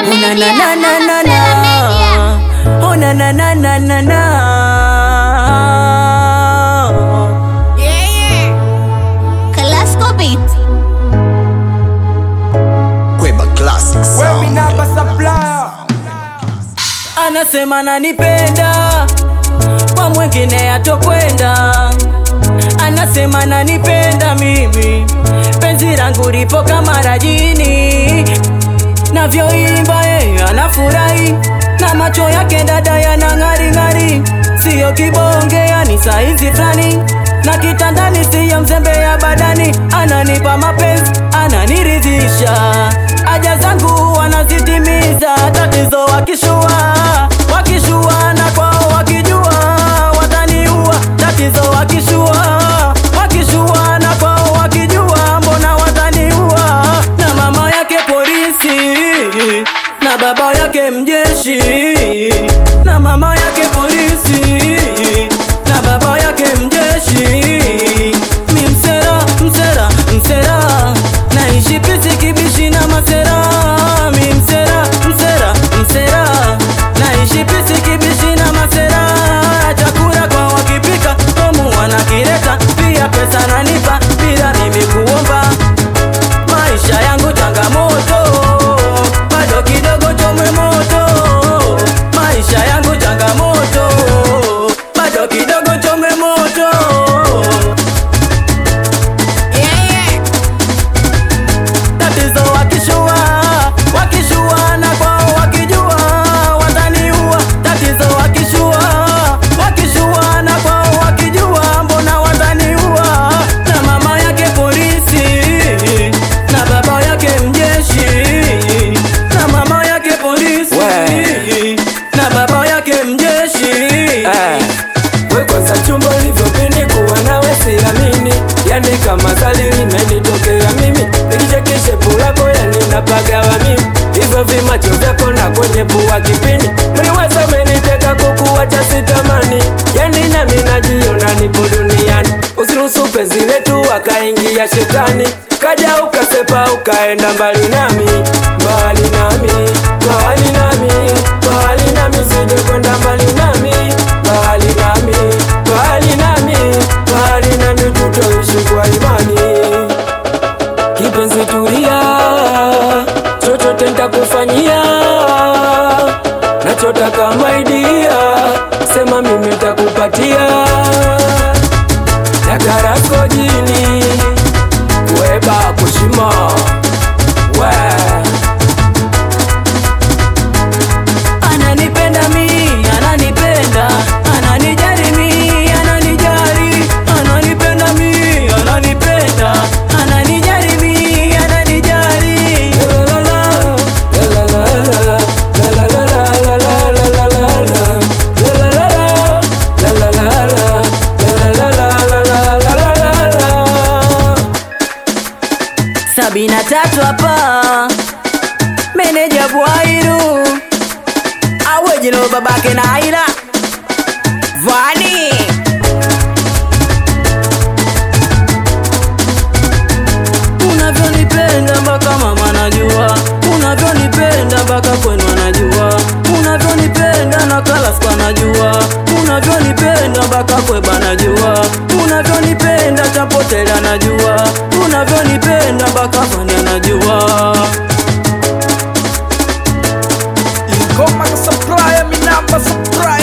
na na na na na na. Oh na na na na na na. Yeah, yeah. Classical beat. Kweba Classic Sound. Anasema nanipenda kwa mwingine atokwenda. Anasema nanipenda mimi, penzi langu lipo kama rajini, navyoimba yeye anafurahi na macho yake dada yana ng'ari ng'ari, siyo kibonge, yani saizi fulani na kitandani, siyo mzembe ya badani, ananipa mapenzi, ananiridhisha, haja zangu wanazitimiza, tatizo wakishua, wakishua na kwao wakijua wataniua, tatizo wakishua, wakishua na kwao wakijua, mbona wataniua, na mama yake polisi na baba yake mjeshi na mama yake polisi na baba yake mjeshi mi msera msera msera naishi pisi kibishi na masera mi msera msera msera naishi pisi kibishi na masera chakula kwa wakipika tomu wanakileta pia pesa nanipa bila mimi kuomba maisha yangu changamoto, bado kidogo chomwe moto. Maisha yangu changamoto, bado kidogo chomwe moto. Yeah, yeah. Tatizo wakishua, wakishua na kwao wakijua wataniua. Tatizo wakishua, wakishua na kwao wakijua mbona wataniua. Na mama yake polisi na baba yake mjeshi na mama yake polisi na baba yake mjeshi We kwanza chumba ulivyopindi kuwa nawe siamini, yani kama zali limenitokea mimi, nikichekeshe pulako yani napagawa mimi, hivyo vimacho vyako na kwenye pua kipindi, mliweza umeniteka kukuwacha sitamani, yani nami najiona nipo duniani, usiruhusu penzi letu akaingia shetani, kaja ukasepa ukaenda mbali nami, mbali nami, mbali nami, mbali nami, sije kwenda mbali nami, mbali nami, mbali nami, mbali nami, tutoishi kwa imani. Kipenzi tulia, chochote nitakufanyia, nachotaka maidia, sema mimi nitakupatia, nakarako jini, kueba kushima, we ananipenda mi ananipenda ananijali mi ananijali ananipenda mi ananipenda ananijali mi ananijali sabini na tatu hapa meneja bwairu awejino babake na aila vani unavyonipenda mpaka mama najua unavyonipenda mpaka kwenu anajua unavyonipenda na kalaskwa najua unavyonipenda mpaka kweba najua unavyonipenda chapotela najua unavyonipenda mpaka fani anajua Ingoma ka supplier, mi namba supplier